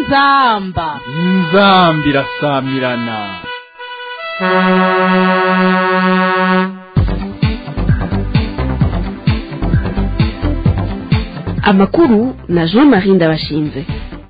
inzamba inzambi irasamirana amakuru na jean marie ndabashinze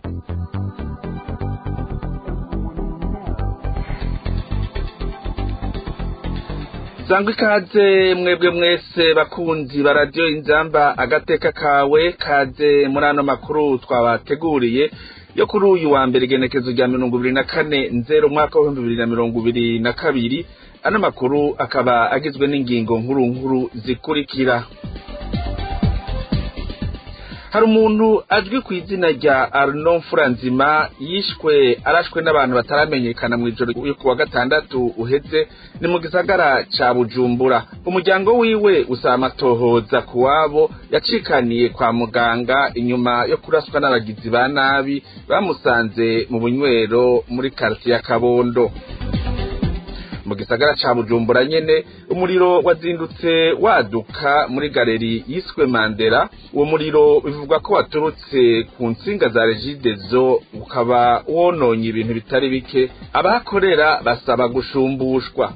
sangwa ikaze mwebwe mwese bakunzi ba radiyo inzamba agateka kawe kaze muri ano makuru twabateguriye yo kuri uyu wa mbere igenekezo rya mirongo ibiri na kane nzero umwaka w'ibihumbi bibiri na mirongo ibiri na kabiri ano makuru akaba agizwe n'ingingo nkuru nkuru zikurikira hari umuntu azwi ku izina rya Arnaud Furanzima yishwe arashwe n'abantu bataramenyekana mu ijoro yo kuwa gatandatu uheze ni mu gisagara ca Bujumbura umuryango wiwe usaba amatohoza ku wabo yacikaniye kwa muganga inyuma yo kuraswa n'abagizi ba nabi bamusanze mu bunywero muri quartier ya Kabondo mu gisagara ca Bujumbura nyene umuriro wazindutse waduka muri galeri yiswe Mandela uwo muriro bivugwa ko waturutse ku ntsinga za Regideso ukaba wononye ibintu bitari bike abahakorera basaba gushumbushwa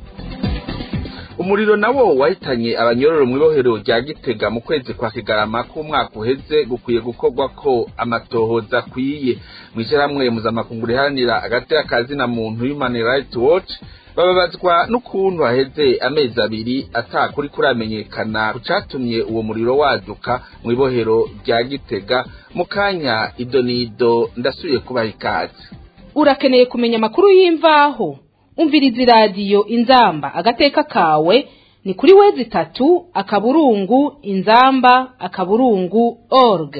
umuriro nawo wahitanye abanyororo mu ibohero rya Gitega mu kwezi kwa Kigarama k'umwaka uheze gukwiye gukorwa ko amatohoza akwiye mw'ishyirahamwe mpuzamakungu riharanira agateka kazina muntu Human Rights Watch bababazwa n'ukuntu haheze amezi abiri atakuri kuramenyekana kucatumye uwo muriro waduka mu ibohero rya Gitega mu kanya idonido ndasubiye kubaha ikaze urakeneye kumenya amakuru y'imvaho umviriza iradiyo inzamba agateka kawe ni kuri wezi itatu akaburungu inzamba akaburungu org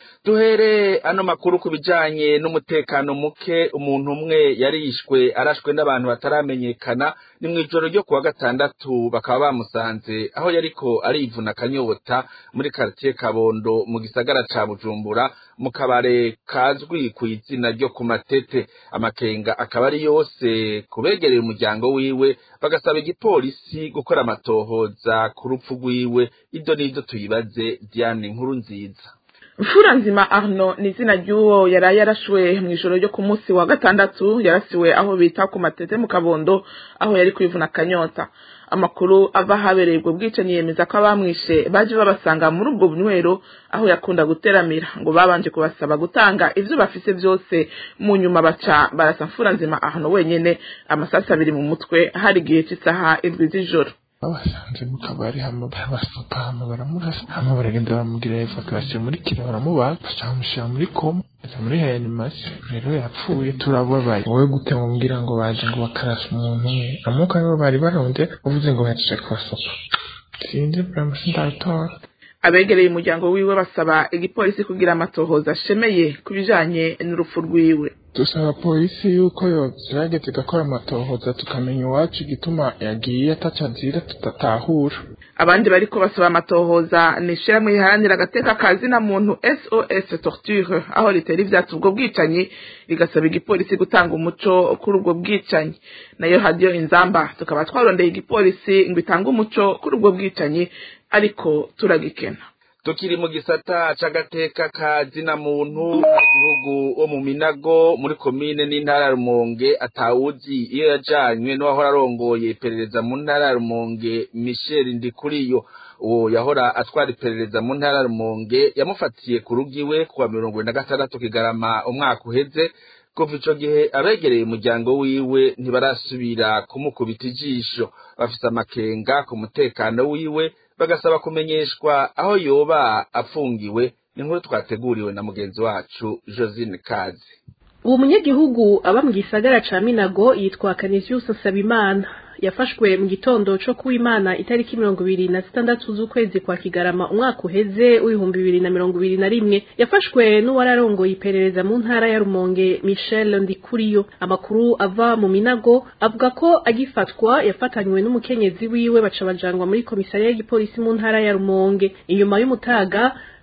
duhere ano makuru ku bijanye n'umutekano muke umuntu umwe yarishwe arashwe n'abantu bataramenyekana ni mu ijoro ryo kuwa gatandatu bakaba bamusanze aho yariko arivuna akanyota muri quartier Kabondo mu gisagara ca Bujumbura mu kabare kazwi ku izina ryo ku matete amakenga akaba ari yose kubegereye umuryango wiwe bagasaba igipolisi gukora amatohoza ku rupfu rwiwe ido n'ido tuyibaze Diane nkuru nziza Mfura nzima Arno ni izina ry'uwo yari yarashwe mu ijoro ryo ku munsi wa gatandatu yarasiwe aho bita ku matete mu kabondo aho yari kwivuna akanyota amakuru ava ahabereye ubwo bwicanyi yemeza ko abamwishe baje babasanga muri ubwo bunywero aho yakunda guteramira ngo babanje kubasaba gutanga ivyo bafise byose mu nyuma baca barasa Mfura nzima Arno wenyene amasasi abiri mu mutwe hari igihe cy'isaha indwi z'ijoro babasanze mu kabari hama barabasuka hama baramurasa hama baragenda baramubwira evacuation muri kira baramubaga baca bamushyira muri koma aja muri reanimation rero yapfuye turababaye wowe gute mubwira ngo baje ngo bakarasa umuntu umwe amuka nibo bari baronde uvuze ngo bahejeje kubasuka sinzi vraiment sindabitora abegereye umuryango wiwe basaba igipolisi kugira amatohoza ashemeye ku bijanye n'urupfu rwiwe dusaba polisi yuko yogerageza igakora amatohoza tukamenya iwacu igituma yagiye ataca azira tudatahura abandi bariko basaba amatohoza ni ishirahamwe riharanira agateka ka zina muntu sos torture aho ritera ivyatsi ubwo bwicanyi rigasaba igipolisi gutanga umuco kuri ubwo bwicanyi nayo hadiyo inzamba tukaba twarondeye igipolisi ngo itange umuco kuri ubwo bwicanyi ariko turagikena tukiri mu gisata c'agateka ka zina muntu igihugu wo mu minago muri komine n'intara ya rumonge atawuzi iyo yajanywe n'uwahora arongoye iperereza mu ntara ya rumonge michel ndikuriyo uwo yahora atwara iperereza mu ntara ya rumonge yamufatiye ku rugo iwe kuwa mirongo na gatandatu kigarama umwaka uheze kuva ico gihe abegereye umuryango wiwe ntibarasubira kumukubita ijisho bafise amakenga ku mutekano wiwe bagasaba kumenyeshwa aho yoba afungiwe ni nkuru twateguriwe na mugenzi wacu Josine Kazi uwo munyagihugu aba mu gisagara ca Minago yitwa Canisius Sabimana yafashwe mu gitondo co kuwimana itariki mirongo ibiri na zitandatu z'ukwezi kwa kigarama umwaka uheze w'ibihumbi bibiri na mirongo ibiri na rimwe yafashwe n'uwararongoye iperereza mu ntara ya rumonge michel ndikuriyo amakuru ava mu minago avuga ko agifatwa yafatanywe n'umukenyezi wiwe baca bajanwa muri komisariya y'igipolisi mu ntara ya rumonge inyuma y'umutaga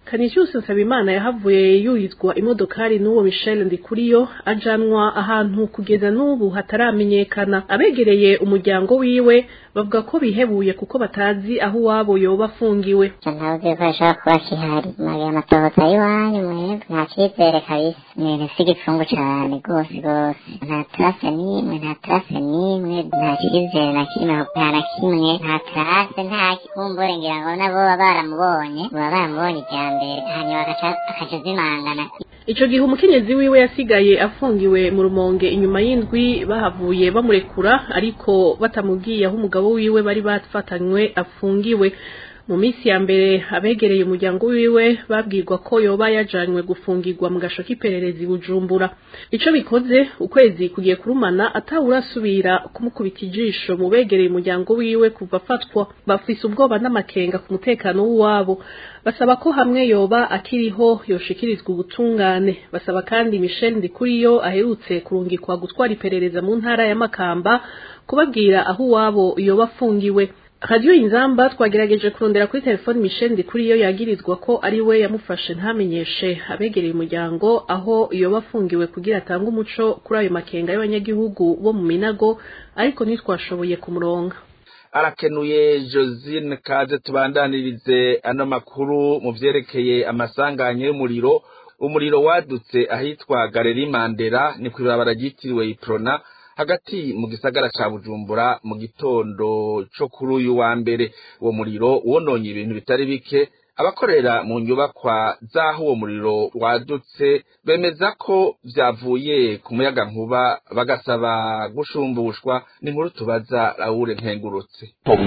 Canisius Nsabimana yahavuye yuhizwa imodokari n'uwo Michel Ndikuriyo ajanwa ahantu kugeza n'ubu hataramenyekana abegereye umuryango wiwe bavuga ko bihebuye kuko batazi aho uwabo yoba afungiwe ntazi ko ashobora kuba kihari mabi amatohoza y'iwanyu mwebwe nta cyizere kabisa ni ibintu si igipfungu cane rwose rwose nta tarase n'imwe nta tarase n'imwe nta cyizere na kimwe nta na kimwe nta tarase nta kumbure ngira ngo nabo baba baramubonye baba baramubonye ijya mbere hanyuma agaca akaca zimangana ico gihe umukenyezi wiwe yasigaye afungiwe mu rumonge inyuma y'indwi bahavuye bamurekura ariko batamubwiye aho umugabo wiwe bari bafatanywe afungiwe mu minsi ya mbere abegereye umuryango wiwe babwirwa ko yoba yajanywe gufungirwa mu gasho k'ipererezi bujumbura ico bikoze ukwezi kugiye kurumana atawurasubira kumukubita ijisho mu begereye umuryango wiwe kuva afatwa bafise ubwoba n'amakenga ku mutekano w'uwabo basaba ko hamwe yoba akiriho yoshikirizwa ubutungane basaba kandi Michel Ndikuriyo aherutse kurungikwa gutwara iperereza mu ntara ya Makamba kubabwira aho uwabo yoba afungiwe Radio Inzamba twagerageje kurondera kuri telefone Michel Ndikuriyo yagirizwa ko ari we yamufashe ntamenyeshe abegereye umuryango aho yoba afungiwe kugira atange umuco kuri ayo makenga y'abanyagihugu bo mu Minago ariko ntitwashoboye kumuronga arakenuye josine kaze tubandanirize ano makuru mu vyerekeye amasanganya y'umuriro umuriro wadutse ahitwa galeri mandera ni kw'ibarabara ryitiriwe iprona hagati mu gisagara ca bujumbura mu gitondo co kuri uyu wa mbere uwo muriro wononye ibintu bitari bike abakorera mu nyubakwa z'aho uwo muriro wadutse bemeza ko vyavuye ku muyaga nkuba bagasaba gushumbushwa ni inkuru tubaza Raoul Nkengurutse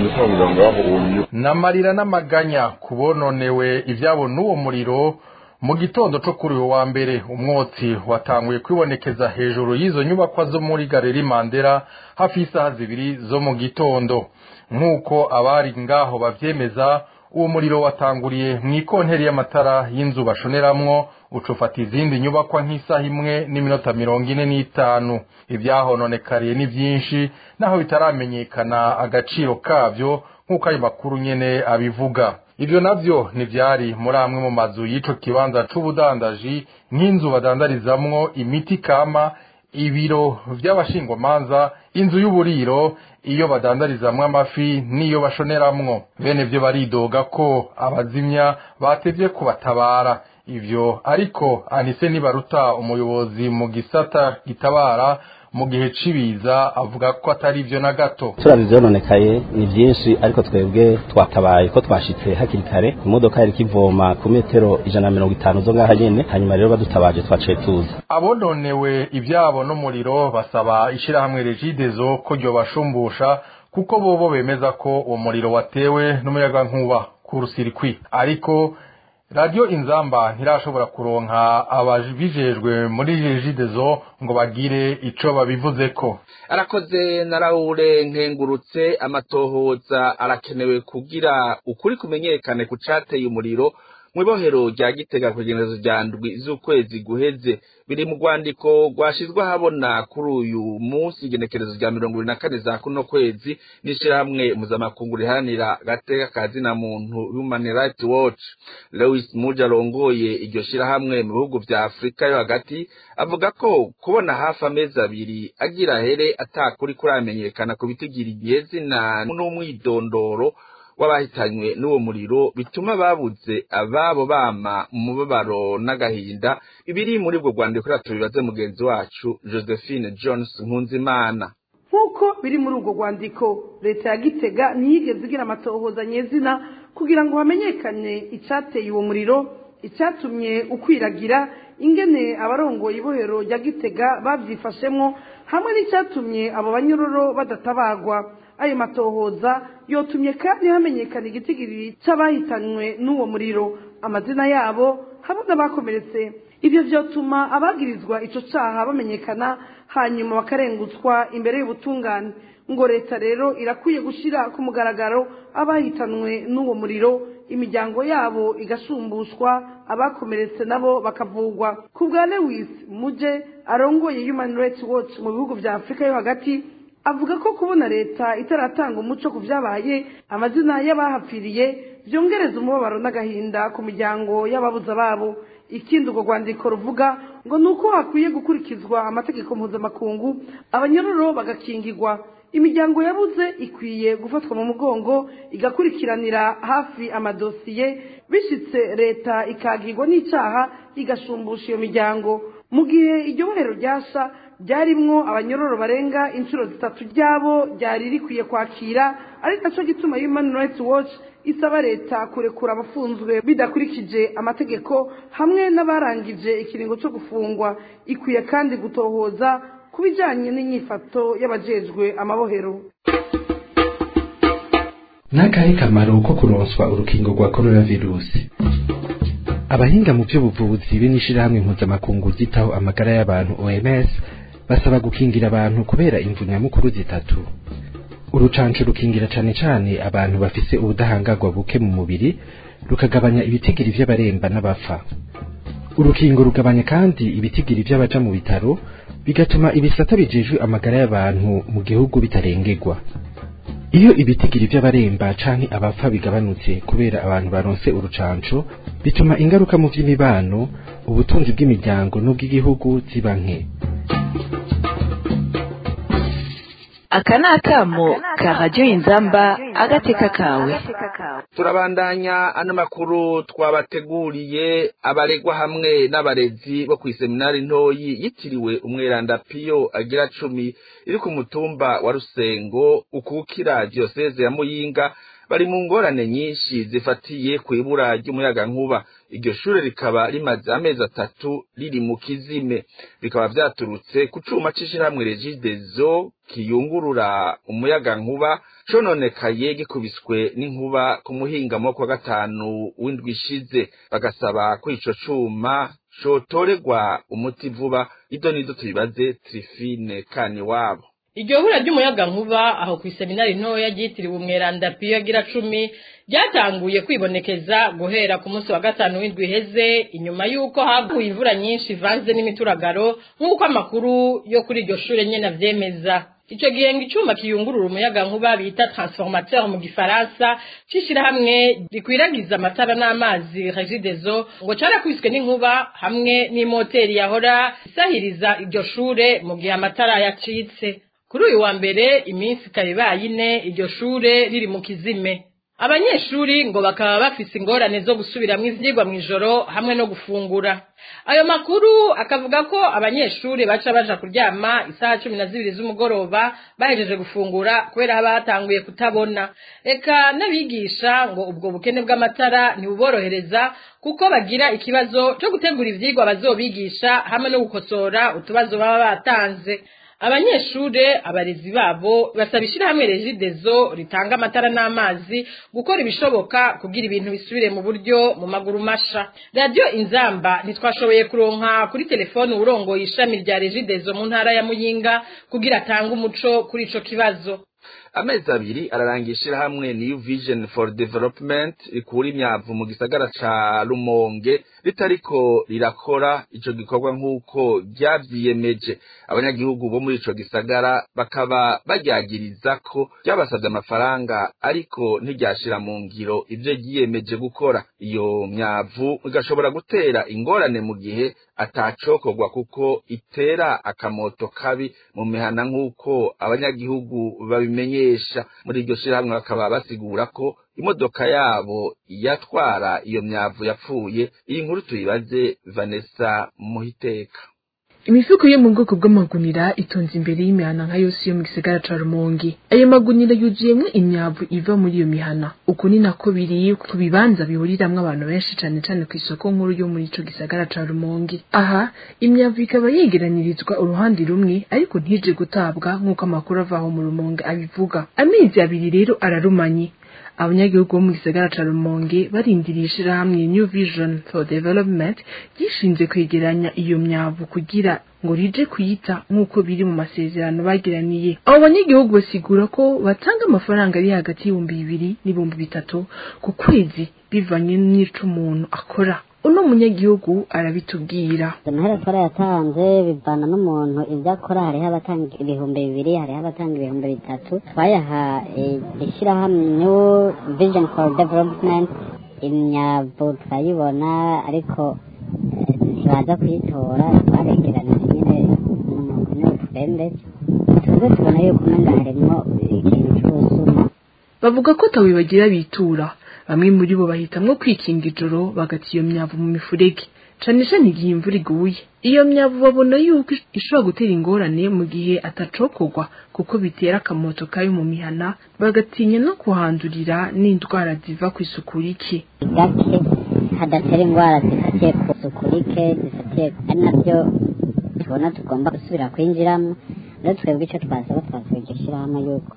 n'amarira n'amaganya kubononewe ivyabo n'uwo muriro mu gitondo co kuri uyu wa mbere umwotsi watanguye kwibonekeza hejuru y'izo nyubakwa zo muri galeri mandera hafi y'isaha zibiri zo mu gitondo nk'uko abari ngaho bavyemeza uwo muriro watanguriye mu ikonteri y'amatara y'inzu bashoneramwo ucufata izindi nyubakwa nk'isaha imwe n'iminota mirongo ine n'itanu ivyahononekariye ni vyinshi naho bitaramenyekana agaciro kavyo nk'uko ayo makuru nyene abivuga ivyo navyo ntivyari muri amwe mu mazu y'ico kibanza c'ubudandaji nk'inzu badandarizamwo imiti kama ibiro vy'abashingwamanza inzu y'uburiro iyo badandarizamwo amafi n'iyo bashoneramwo bene vyo baridoga ko abazimya batevye kubatabara ivyo ariko anise nibaruta umuyobozi mu gisata gitabara mu gihe cibiza avuga ko atari vyo na gato turavye vyononekaye ni vyinshi ariko twebwe twatabaye ko twashitse hakiri kare imodoka yari kivoma ku metero ijana na mirongo itanu zo ngaha nyene hanyuma rero badutabaje twaciye tuza abononewe ivyabo n'umuriro basaba ishirahamwe regidezo ko ryobashumbusha kuko bobo bemeza ko uwo muriro watewe n'umuyagankuba ku rusirikwi ariko radiyo inzamba ntirashobora kuronka ababijejwe muri regidezo ngo bagire ico babivuzeko arakoze na Raoul nkengurutse amatohoza arakenewe kugira ukuri kumenyekane ku cateye umuriro mw'ibohero rya gitega kugenezo rya ndwi z'ukwezi guheze biri mu rwandiko rwashizwe ahabona kuri uyu munsi igenekerezo rya mirongo ibiri na kane za kuno kwezi n'ishirahamwe mpuzamakungu riharanira agateka ka zina muntu human rights watch lewis muja arongoye iryo shirahamwe mu bihugu vya afurika yo hagati avuga ko kubona hafi amezi abiri agira here atakuri kuramenyekana ku bitigiriye zina n'umwidondoro w'abahitanywe n'uwo muriro bituma babuze ababo bama mu mubabaro n'agahinda ibiri muri ubwo rwandiko rero tubibaze mugenzi wacu josephine jones nkunzimana nk'uko biri muri ubwo rwandiko leta ya gitega ntiyigeze igira amatohoza nyezina kugira ngo hamenyekane icyateye uwo muriro icyatumye ukwiragira ingene abarongoye ibohero rya gitega babyifashemo hamwe n'icyatumye abo banyururu badatabagwa ayo matohoza yotumye kandi hamenyekana igitigiri cy'abahitanywe n'uwo muriro amazina yabo hamwe n'abakomeretse ibyo byotuma abagirizwa icyo cyaha bamenyekana hanyuma bakarengutswa imbere y'ubutungane ngo leta rero irakwiye gushyira ku mugaragaro abahitanwe n'uwo muriro imiryango yabo igashumbushwa abakomeretse nabo bakavugwa ku bwa lewis muje arongoye human rights watch mu bihugu bya afurika yo hagati avuga ko kubona leta itaratanga umuco ku byabaye amazina y'abahapfiriye byongereza umubabaro n'agahinda ku miryango y'ababuza babo ikindi urwo rwandiko ruvuga ngo ni uko hakwiye gukurikizwa amategeko mpuzamakungu abanyororo bagakingirwa imiryango yabuze ikwiye gufatwa mu mugongo igakurikiranira hafi amadosiye bishyitse leta ikagirwa n'icyaha igashumbusha iyo miryango mu gihe iryo bohero ryasha ryarimwo abanyororo barenga inshuro zitatu ryabo ryari rikwiye kwakira ari nacyo gituma human rights watch isaba leta kurekura abafunzwe bidakurikije amategeko hamwe n'abarangije ikiringo cyo gufungwa ikwiye kandi gutohoza ku bijyanye n'inyifato y'abajejwe amabohero n'akahe kamaro ko kuronswa urukingo rwa korona virusi abahinga mu by'ubuvuzi be n'ishyirahamwe mpuzamakungu ryitaho amagara y'abantu oms basaba gukingira abantu kubera imvu nyamukuru zitatu urucanco rukingira cane cane abantu bafise ubudahangarwa buke mu mubiri rukagabanya ibitigiri vy'abaremba n'abapfa urukingo rugabanya kandi ibitigiri vy'abaja mu bitaro bigatuma ibisata bijejwe amagara y'abantu mu gihugu bitarengerwa iyo ibitigiri vy'abaremba canke abapfa bigabanutse kubera abantu baronse urucanco bituma ingaruka mu vy'imibano ubutunzi bw'imiryango n'ubw'igihugu ziba nke aka ni akamo ka radiyo inzamba agateka kawe turabandanya ano makuru twabateguriye abaregwa hamwe n'abarezi bo kw'iseminari ntoyi yitiriwe umweranda piyo agira cumi iri ku mutumba wa rusengo ukukira diyoseze ya muyinga bari mu ngorane nyinshi zifatiye ku ibura ry'umuyagankuba iryo shure rikaba rimaze amezi atatu riri mu kizime bikaba vyaturutse ku cuma c'ishirahamwe regidezo kiyungurura umuyagankuba cononekaye gikubiswe n'inkuba ku muhingamo kwa gatanu w'indwi ishize bagasaba ko ico cuma cotorerwa umuti vuba ido nizo tubibaze trifine kani wabo iryo hura ry'umuyaga nkuba aho ku iseminari ntoya ryitiriwe umweranda piyo agira cumi ryatanguye kwibonekeza guhera ku munsi wa gatanu w'indwi iheze inyuma y'uko haguye imvura nyinshi ivanze n'imituragaro nk'uko amakuru yo kuri iryo shure nyene avyemeza ico gihe ngo icuma kiyungurura umuyaga nkuba bita transformateur mu gifaransa c'ishirahamwe rikwiragiza amatara n'amazi regidezo ngo carakwiswe n'inkuba hamwe n'imoteri yahora isahiriza iryo shure mu gihe amatara yacitse kuri uyu wa mbere iminsi ikaba ibaye ine iryo shure riri mu kizime abanyeshuri ngo bakaba bafise ingorane zo gusubiramwo ivyigwa mw'ijoro hamwe no gufungura ayo makuru akavuga ko abanyeshuri baca baja kuryama isaha cumi na zibiri z'umugoroba bahejeje gufungura kubera haba hatanguye kutabona eka n'abigisha ngo ubwo bukene bw'amatara ntibuborohereza kuko bagira ikibazo co gutegura ivyigwa bazobigisha hamwe no gukosora utubazo baba batanze abanyeshure abarezi babo basaba ishirahamwe regidezo ritanga amatara n'amazi gukora ibishoboka kugira ibintu bisubire mu buryo mu maguru masha radiyo inzamba ntitwashoboye kuronka kuri telefone uwurongoye ishami rya regidezo mu ntara ya muyinga kugira atange umuco kuri ico kibazo amezi abiri ararangira ishirahamwe new vision for development rikura imyavu mu gisagara ca rumonge ritariko rirakora ico gikorwa nk'uko ryavyiyemeje abanyagihugu bo muri ico gisagara bakaba baryagiriza ko ryabasavye amafaranga ariko ntiryashira mu ngiro ivyo ryiyemeje gukora iyo myavu igashobora gutera ingorane mu gihe atacokorwa kuko itera akamoto kabi mu mihana nk'uko abanyagihugu babimenyesha muri iryo shirahamwe bakaba basigura ko imodoka yabo yatwara iyo myavu yapfuye iyi nkuru tuyibaze Vanessa Muhiteka imifuko yo mu bwoko bw'amagunira itonze imbere y'imihana nka yose yo mu gisagara ca rumongi ayo magunira yuzuyemwo imyavu iva muri iyo mihana uku ni nako biri ku bibanza bihuriramwo abantu benshi cane cane ku isoko nkuru yo muri ico gisagara ca rumongi aha imyavu ikaba yegeranirizwa uruhande rumwe ariko ntije gutabwa nk'uko amakuru avaho mu rumonge abivuga amezi abiri rero ararumanye abanyagihugu bo mu gisagara ca rumonge barindiriye ishirahamwe new vision for development gishinze kwegeranya iyo myavu kugira ngo rije kuyita nk'uko biri mu masezerano bagiraniye abo banyagihugu basigura ko batanga amafaranga ari hagati y'ibihumbi bibiri n'ibihumbi bitatu ku kwezi bivanye n'ico umuntu akora uno munyagihugu arabitubwira amahera twarayatanze bivana n'umuntu ibyo akora hariho abatanga ibihumbi bibiri hariho abatanga ibihumbi bitatu twayaha ishyirahamwe new vision for development imyavu turayibona ariko ntibaza kuyitora twaregeranije nyine n'umuntu niwe twembeze twebwe tubona yuko umenga harimo ikintu cy'ubusuma bavuga ko tawibagira bitura bamwe muri bo bahitamwo kwikinga ijoro bagata iyo myavu mu mifurege cane cane igihe imvura iguye iyo myavu babona yuko ishobora gutera ingorane mu gihe atacokorwa kuko bitera akamoto kayo mu mihana bagatinya no kuhandurira n'indwara ziva ku isuku rike gake hadatera indwara zifatiye ku isuku rike zifatiye ari nabyo tubona tugomba gusubira kwinjiramo rero twebwe icyo twasaba twasaba iryo shyirahamwe yuko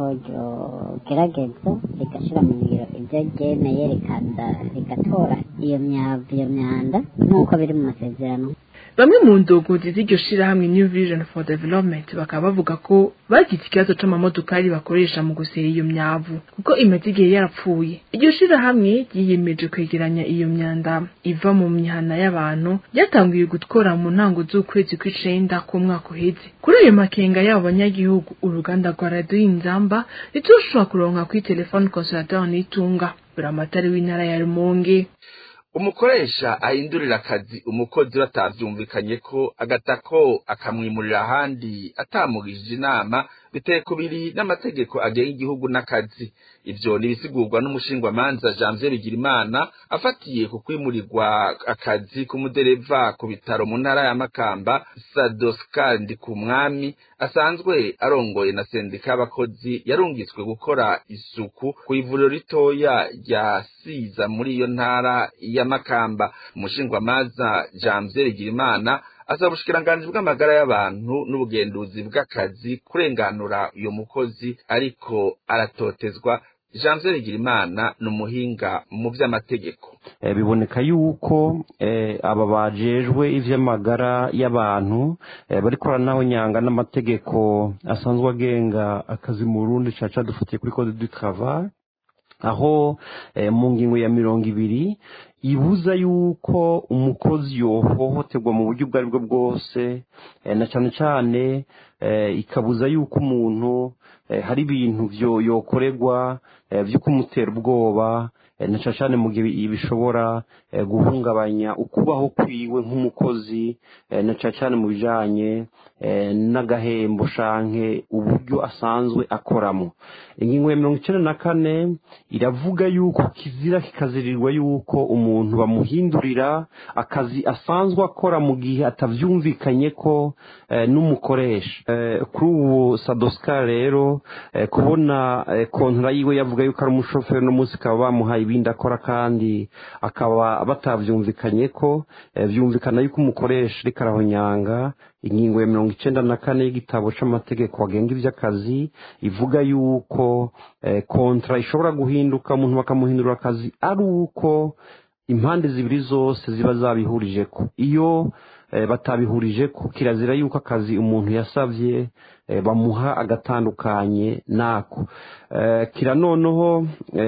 ryogerageza rigashyira mu ngiro ibyo ryemeye rikaza rigatora iyo myavu iyo myanda nk'uko biri mu masezerano bamwe mu ndongozi z'iryo shirahamwe new vision for development bakaba bavuga ko bagize ikibazo c'amamodokari bakoresha mu gusera iyo myavu kuko imaze igihe yarapfuye iryo shirahamwe ryiyemeje kwegeranya iyo myanda iva mu mihana y'abantu ryatanguye gutwara mu ntango z'ukwezi kw'icenda k'umwaka uheze kuri ayo makenga y'abo banyagihugu uruganda rwa radiyo inzamba ntitushobora kuronka kuri telefone consolateur nitunga buramatari w'intara ya rumonge umukoresha ahindurira akazi umukozi batavyumvikanye ko agatako akamwimurira ahandi atamugishije inama biteye kubiri n'amategeko agenga igihugu n'akazi ivyo nibisigurwa n'umushingwamanza janvier bigirimana afatiye ku kwimurirwa akazi k'umudereva ku bitaro mu ntara ya makamba sadoskar ndikumwami asanzwe arongoye na sendika y'abakozi yarungitswe gukora isuku ku ivuriro ritoya rya siza muri iyo ntara ya makamba umushingwamanza janvier bigirimana asaba ubushikiranganji bw'amagara y'abantu n'ubugenduzi bw'akazi kurenganura uyo mukozi ariko aratotezwa janvier bigirimana ni umuhinga mu vy'amategeko biboneka yuko aba bajejwe ivy'amagara y'abantu bariko baranahonyanga n'amategeko asanzwe agenga akazi mu burundi caca dufatiye kuri code du travail aho mu ngingo ya mirongo ibiri ibuza yuko umukozi yohohoterwa mu buryo ubwo ari bwo bwose na cyane cyane ikabuza yuko umuntu hari ibintu yokorerwa byo kumutera ubwoba na cyane cyane mu gihe bishobora guhungabanya ukubaho kwiwe nk'umukozi na cyane cyane mu bijyanye n'agahembo shanke uburyo asanzwe akoramo ingingo ya mirongo icyenda na kane iravuga yuko kizira kikazirirwa yuko umuntu bamuhindurira akazi asanzwe akora mu gihe atabyumvikanye ko n'umukoresha kuri ubu sadoska rero kubona kontora yiwe yavuga yuko ari umushoferi uno munsi bakaba bamuhaye ibindi akora kandi akaba batabyumvikanye ko byumvikana yuko umukoresha ariko arahonyanga ingingo ya mirongo icyenda na kane y'igitabo cy'amategeko agenga iby'akazi ivuga yuko kontra ishobora guhinduka umuntu bakamuhindura akazi ari uko impande zibiri zose ziba zabihurije ko iyo batabihurije ko kirazira yuko akazi umuntu yasabye bamuha agatandukanye nako kira noneho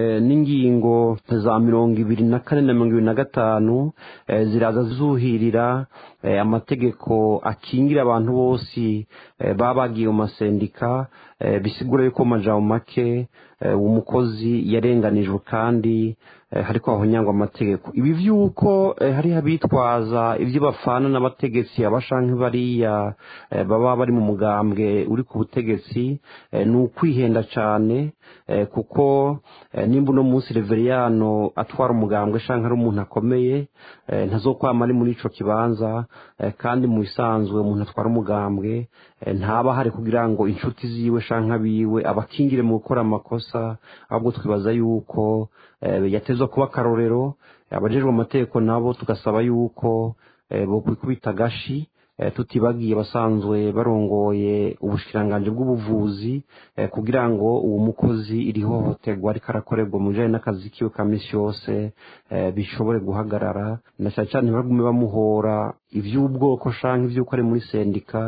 n'ingingo za mirongo ibiri na kane na mirongo ibiri na gatanu ziraza zuhirira amategeko akingira abantu bose baba bagiye mu masendika bisigura yuko mu majambo make umukozi yarenganijwe kandi hariko hahonyangwa amategeko ibi vy'uko hariho abitwaza ivyo bafana n'abategetsi abashanke bariya baba bari mu mugambwe uri ku butegetsi ni ukwihenda cane kuko nimba uno munsi reveriyano atwara umugambwe shanke ari umuntu akomeye ntazokwama ari muri ico kibanza kandi mu bisanzwe umuntu atwara umugambwe ntaba hari kugira ngo inshuti ziwe shanke abiwe abakingire mu gukora amakosa ahubwo twibaza yuko yatezwa kuba akarorero abajejwe amategeko nabo tugasaba yuko bokwikubita agashi tutibagiye basanzwe barongoye ubushikiranganji bw'ubuvuzi kugira ngo uwo mukozi iri hohoterwa ariko arakorerwa mu bijanye n'akazi kiwe ka misi yose bishobore guhagarara na cyane cyane ntibagume bamuhora ivy'ubwoko shanke ivy'uko ari muri sendika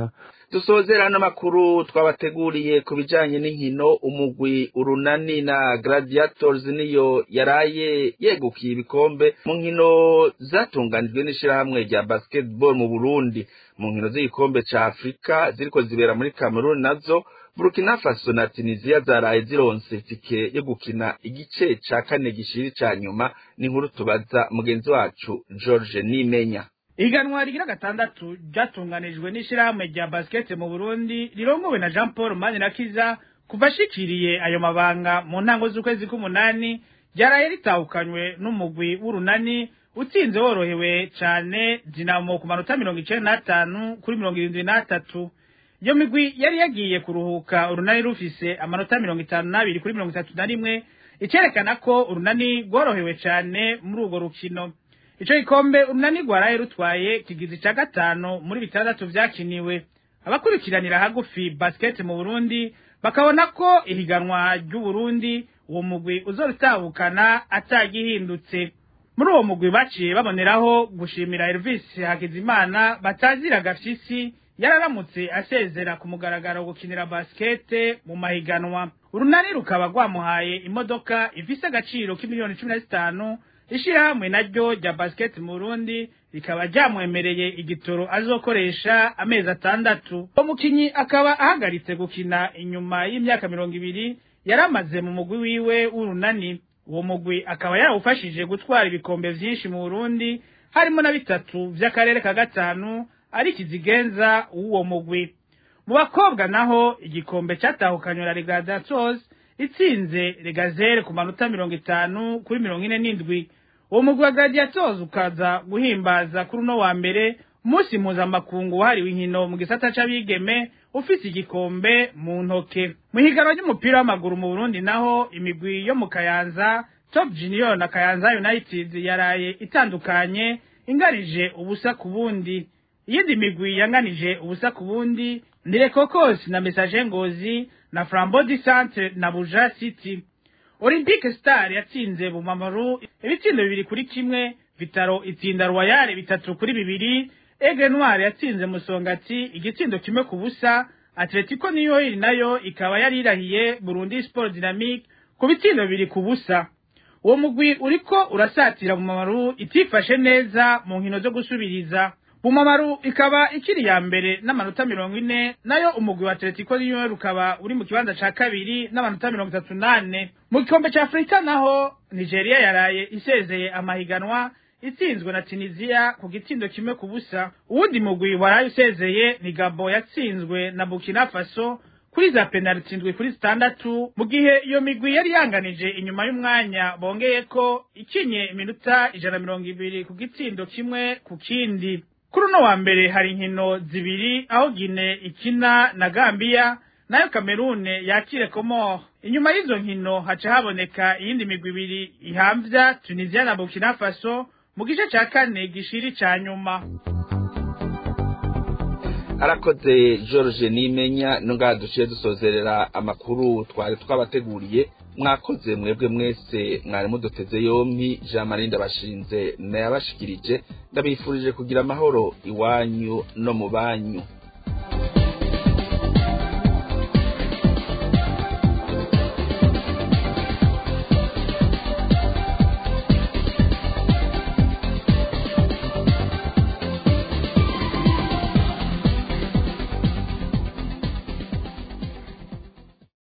dusozera ano makuru twabateguriye ku bijanye n'inkino umugwi urunani na gladiators niyo yaraye yegukiye ibikombe mu nkino zatunganijwe n'ishirahamwe rya basketball mu burundi mu nkino z'igikombe ca afurika ziriko zibera muri cameroon nazo burkina faso na tunisia zaraye zironse tike yo gukina igice ca kane gishiri ca nyuma n'inkuru tubaza mugenzi wacu george nimenya iganwa rigira gatandatu ryatunganijwe n'ishirahamwe rya basket mu Burundi rirongowe na Jean Paul Manirakiza kuva ashikiriye ayo mabanga mu ntango z'ukwezi k'umunani ryaraye ritahukanywe n'umugwi w'urunani utsinze worohewe cane Dinamo ku manota mirongo icenda n'atanu kuri mirongo irindwi n'atatu iyo migwi yari yagiye kuruhuka urunani rufise amanota mirongo itanu n'abiri kuri mirongo itatu na rimwe icerekana ko urunani rworohewe cane muri urwo rukino ico gikombe urunani rwaraye rutwaye kigizi ca gatanu muri bitandatu vyakiniwe abakurikiranira hagufi basket mu Burundi bakabona ko ihiganwa ry'Uburundi uwo mugwi uzorutahukana atagihindutse muri uwo mugwi baciye baboneraho gushimira Elvis Hakizimana batazira gafyisi yararamutse asezera ku mugaragaro gukinira basket mu mahiganwa urunani rukaba rwamuhaye imodoka ifise agaciro k'imiliyoni cumi na zitanu ishirahamwe naryo rya basket mu Burundi rikaba ryamwemereye igitoro azokoresha amezi atandatu uwo mukinyi akaba ahagaritse gukina inyuma y'imyaka mirongo ibiri yaramaze mu mugwi wiwe w'urunani uwo mugwi akaba yarawufashije gutwara ibikombe vyinshi mu Burundi harimo na bitatu vy'akarere ka gatanu ari kizigenza w'uwo mugwi mu bakobwa naho igikombe catahukanywe na Regadators itsinze Regazere ku manota mirongo itanu kuri mirongo ine n'indwi uwo mugwi wa Gladiators ukaza guhimbaza kuri uno wa mbere umunsi mpuzamakungu wahariwe inkino mu gisata c'abigeme ufise igikombe mu ntoke mu higanwa ry'umupira w'amaguru mu Burundi naho imigwi yo mu Kayanza Top Junior na Kayanza United yaraye itandukanye ingarije ubusa ku bundi iyindi migwi yanganije ubusa ku bundi ni Lekokos na Message Ngozi na Flambeau du Centre na Buja City Olympique Star yatsinze Bumamaru ibitsindo bibiri kuri kimwe Vitaro itsinda Royal bitatu kuri bibiri Aigle Noir yatsinze Musongati igitsindo kimwe ku busa Atletico New York nayo ikaba yari irahiye Burundi Sport Dynamique ku bitsindo bibiri ku busa uwo mugwi uriko urasatira Bumamaru itifashe neza mu nkino zo gusubiriza Bumamaru ikaba ikiri ya mbere n'amanota mirongo ine nayo umugwi wa Atletico New York ukaba uri mu kibanza ca kabiri n'amanota mirongo itatu nane mu gikombe ca Afrika naho Nigeria yaraye isezeye amahiganwa itsinzwe na Tunisia ku gitsindo kimwe ku busa uwundi mugwi waraye usezeye ni Gabo yatsinzwe na Burkina Faso kuri za penaliti ndwi kuri zitandatu mu gihe iyo migwi yari yanganije inyuma y'umwanya bongeye ko ikinye iminota ijana mirongo ibiri ku gitsindo kimwe ku kindi kuri uno wa mbere hari inkino zibiri aho Gine ikina na Gambia nayo Kamerune yakire Komoro inyuma y'izo nkino haca haboneka iyindi migwi ibiri ihamvya Tunisia na Burkina Faso mu gice ca kane gishiri ca nyuma arakoze george nimenya nungaha duciye dusozerera amakuru twari twabateguriye mwakoze mwebwe mwese mwari muduteze yompi jean marie ndabashinze nayabashikirije ndabifurije kugira amahoro iwanyu no mu banyu